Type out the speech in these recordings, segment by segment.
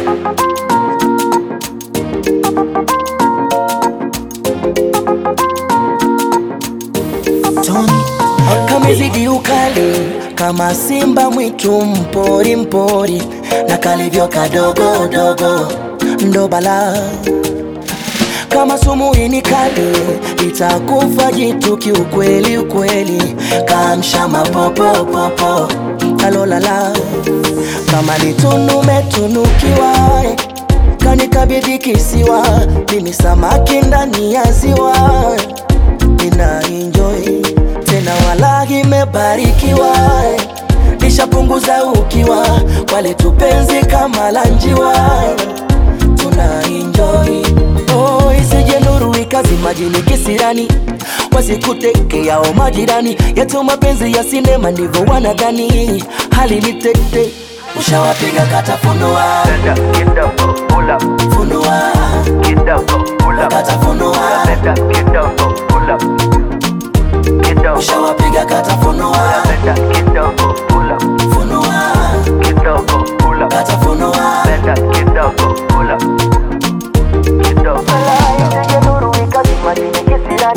kamezidi ukali kama simba mwitu mpori mpori na kalivyo kadogo dogo ndo bala kama sumu hii ni kali itakufa jitu kiukweli ukweli kamsha mapopopopo kalolala kama litunumetunukiwa kanikabidhi kisiwa mimi samaki ndani ya ziwa nina enjoy tena wala imebarikiwa nishapunguza ukiwa wale tupenzi kama la njiwa tuna enjoy oh, isije nuru ikazi majini kisirani wasikutekeao majirani yetu mapenzi ya sinema ndivyo wanadhani hali ni tete ushawapiga katafunua Benda kidogo, pull up, funua kidogo, pull up, katafunua benda kidogo, pull up, kidogo, ushawapiga katafunua benda kidogo, pull up, funua kidogo, pull up, katafunua benda kidogo, pull up, kidogo. isije nuru ikazi majini kisirani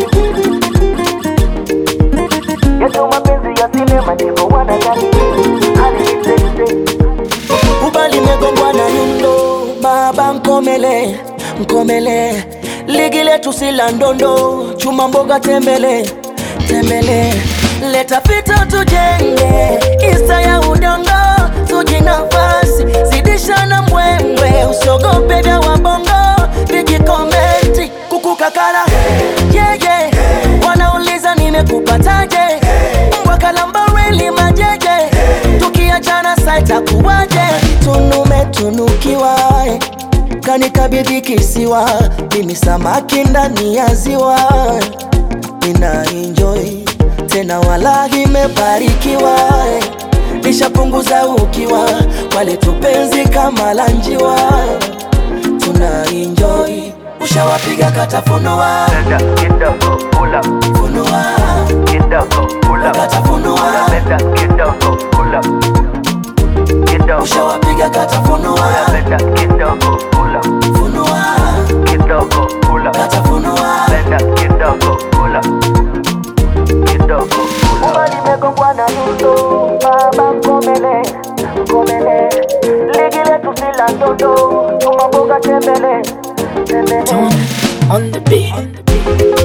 yetu mapenzi ya sinema ndivyo wanadhani hali ni tete ubali megongwa na nyundo baba nkomele nkomele ligi letu si la ndondo chuma mboga tembele tembele leta pita tujenge isa ya udongo tuji nafasi zidisha na mbwembwe usiogope vya wabongo vijikomenti kukukakala yeye wanauliza nimekupataje mbwa kalambareli majeje tukiachana saita kuwaje tunumetunukiwa kanikabidhi kisiwa mimi samaki ndani ya ziwa nina enjoy tena wala imebarikiwa nishapunguza ukiwa wale tupenzi kama la njiwa tuna enjoy ushawapiga katafunua Benda kidogo, pull up, funua kidogo, pull up, katafunua benda kidogo, pull up, kidogo, ushawapiga katafunua benda kidogo, pull up, funua kidogo, pull up, katafunua benda kidogo, pull up, kidogo, pull up. Uma limegongwa na nyundo baba mkomele mkomele ligi letu si la ndondo chuma mboga tembele tembele on the beat.